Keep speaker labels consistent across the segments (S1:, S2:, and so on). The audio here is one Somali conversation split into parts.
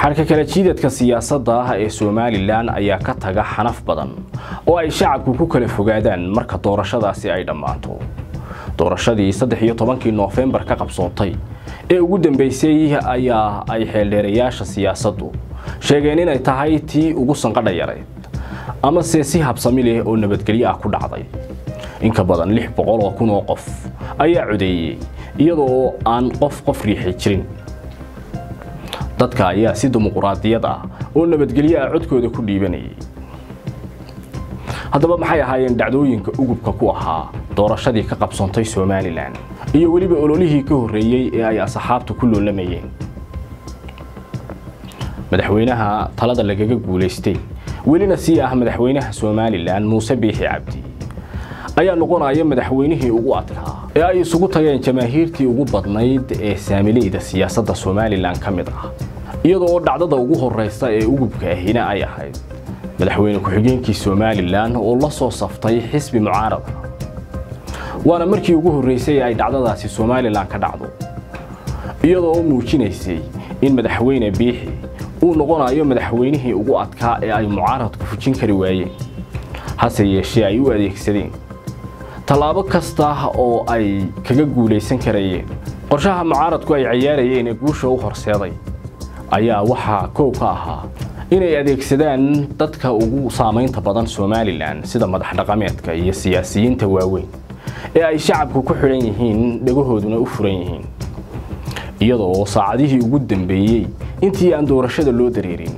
S1: xarka kala jiidadka siyaasadda ah ee somalilan ayaa ka taga xanaf badan oo ay shacabku ku kala fogaadaan marka doorashadaasi ay dhammaato doorashadii saddex iyo tobankii noofembar ka qabsoontay ee ugu dambeysay ayaa ay xeeldheerayaasha siyaasaddu sheegeen inay tahay tii ugu sanqadha yareyd amase si habsami leh oo nabadgelyo ah ku dhacday inka badan lix boqol oo kun oo qof ayaa codeeyey iyadoo aan qof qof riixi jirin dadka ayaa si dimuquraadiyad ah oo nabadgelyo ah codkooda ku dhiibanayay haddaba maxay ahaayeen dhacdooyinka ugubka ku ahaa doorashadii ka qabsoontay somalilan iyo weliba ololihii ka horreeyey ee ay asxaabtu ku loolamayeen madaxweynaha talada lagaga guulaystay welina sii ah madaxweynaha somalilan muuse biixi cabdi ayaa noqonaya madaxweynihii ugu adkaa ee ay isugu tageen jamaahiirtii ugu badnayd ee saamileyda siyaasadda somalilan ka mid ah iyadoo dhacdada ugu horreysa ee ugubka ahina ay ahayd madaxweyne ku-xigeenkii somalilan oo la soo saftay xisbi mucaarada waana markii ugu horreysay ay dhacdadaasi somalilan ka dhacdo iyadoo muujinaysay in madaxweyne biixi uu noqonayo madaxweynihii ugu adkaa ee ay mucaaradku fujin kari waayeen hase yeeshee ay u adeegsadeen tallaabo kasta oo ay kaga guulaysan karayeen qorshaha mucaaradku ay ciyaarayeen ee guusha u horseeday ayaa waxaa koow ka ahaa inay adeegsadaan dadka ugu saamaynta badan somalilan sida madax dhaqameedka iyo siyaasiyiinta waaweyn ee ay shacabku ku xidhan yihiin dhagahooduna u furan yihiin iyadoo saacadihii ugu dambeeyey intii aan doorashada loo dareerin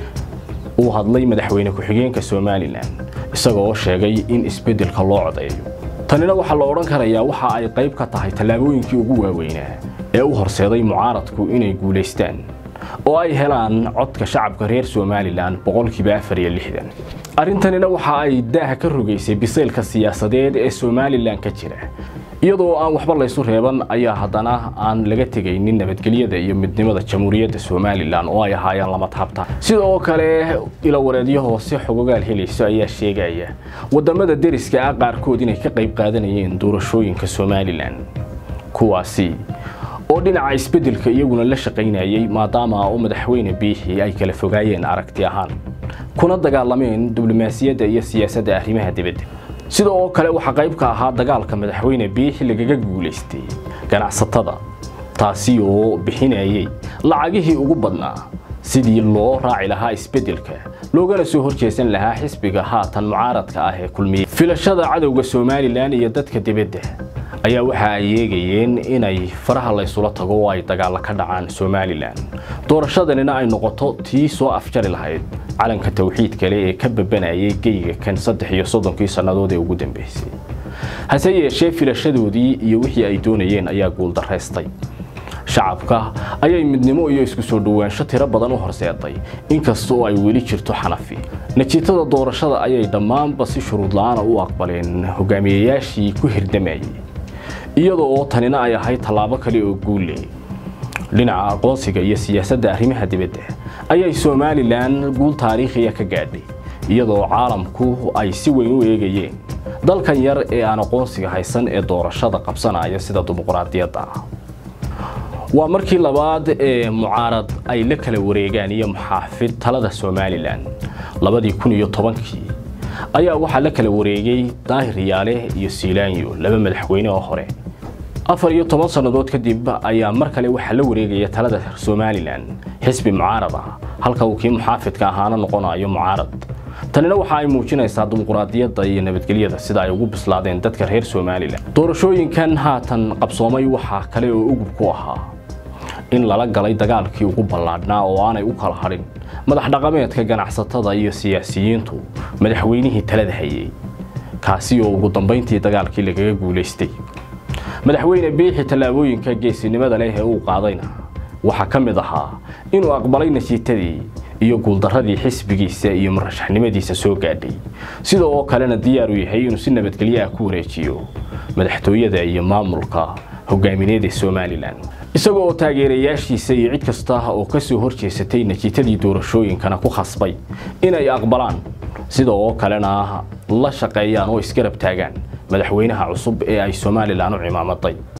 S1: uu hadlay madaxweyne ku-xigeenka somalilan isagoo sheegay in isbeddelka loo codeeyo tanina waxaa la odhan karayaa waxa ay qayb ka tahay tallaabooyinkii ugu waaweynaa ee u horseeday mucaaradku inay guulaystaan oo ay helaan codka shacabka reer somalilan boqolkiiba afar iyo lixdan arrintanina waxa ay daaha ka rogaysay biseylka siyaasadeed ee somalilan ka jira iyadoo aan waxba laysu reeban ayaa haddana aan laga tegaynin nabadgelyada iyo midnimada jamhuuriyadda somalilan oo ay ahaayeen lama taabta sidoo kale ilawareedyo hoose xogogaal helayso ayaa sheegaya wadamada deriska ah qaarkood inay ka qayb qaadanayeen doorashooyinka somalilan kuwaasi oo dhinaca isbeddelka iyaguna la shaqaynayay maadaama oo madaxweyne biixi ay kala fogaayeen aragti ahaan kuna dagaalameen diblomaasiyadda iyo siyaasadda arrimaha dibadda sida oo kale waxaa qayb ka ahaa dagaalka madaxweyne biixi lagaga guulaystay ganacsatada taasi oo bixinayay lacagihii ugu badnaa sidii loo raaci lahaa isbeddelka loogana soo horjeesan lahaa xisbiga haatan mucaaradka ah ee kulmiye filashada cadowga somalilan iyo dadka dibadda ayaa waxa ay eegayeen inay faraha laysula tago oo ay dagaalla ka dhacaan somalilan doorashadanina ay noqoto tii soo afjari lahayd calanka tawxiid kale ee ka babanayay geyga kan saddex iyo soddonkii sannadood ee ugu dambeysay hase yeeshee filashadoodii iyo wixii ay doonayeen ayaa guuldaraystay shacabka ayay midnimo iyo isku soo dhowaansho tiro badan u horseeday inkastoo ay weli jirto xanafi natiijada doorashada ayay dhammaanba si shuruud la-aana u aqbaleen hogaamiyayaashii ku hirdamayay iyadoo oo tanina ay ahayd tallaabo kale oo guulle dhinaca aqoonsiga iyo siyaasadda arrimaha dibadda ayay somalilan guul taariikhiya ka gaadhay iyadoo caalamku ay si weyn u eegayeen dalkan yar ee aan aqoonsiga haysan ee doorashada qabsanaya sida dimuquraadiyadda ah waa markii labaad ee mucaarad ay la kala wareegaan iyo muxaafid talada somalilan labadii kun iyo tobankii ayaa waxaa la kala wareegay daahir yaale iyo siilaanyo laba madaxweyne oo hore afar iyo toban sannadood kadib ayaa mar kale waxaa la wareegaya talada somalilan xisbi mucaarad ah halka uu kii muxaafidka ahaana noqonayo mucaarad tanina waxa ay muujinaysaa dimuquraadiyadda iyo nabadgelyada sida ay ugu bislaadeen dadka reer somalilan doorashooyinkan haatan qabsoomay waxaa kale oo ugub ku ahaa in lala galay dagaalkii ugu ballaadhnaa oo aanay u kala hadhin madax dhaqameedka ganacsatada iyo siyaasiyiintu madaxweynihii talada hayay kaasi oo ugu dambayntii dagaalkii lagaga guulaystay madaxweyne biixi tallaabooyinka geesinimada leh ee uu qaadayna waxaa ka mid ahaa inuu aqbalay nasiitadii iyo guuldarradii xisbigiisa iyo murashaxnimadiisa soo gaadhay sida oo kalena diyaar u yahay inuu si nabadgelyo ah ku wareejiyo madaxtooyada iyo maamulka hogaamineed ee somalilan isaga oo taageerayaashiisa iyo cid kasta oo ka soo horjeesatay natiijadii doorashooyinkana ku khasbay inay aqbalaan sida oo kalena la shaqeeyaan oo isgarab taagaan madaxweynaha cusub ee ay somalilan u cimaamaday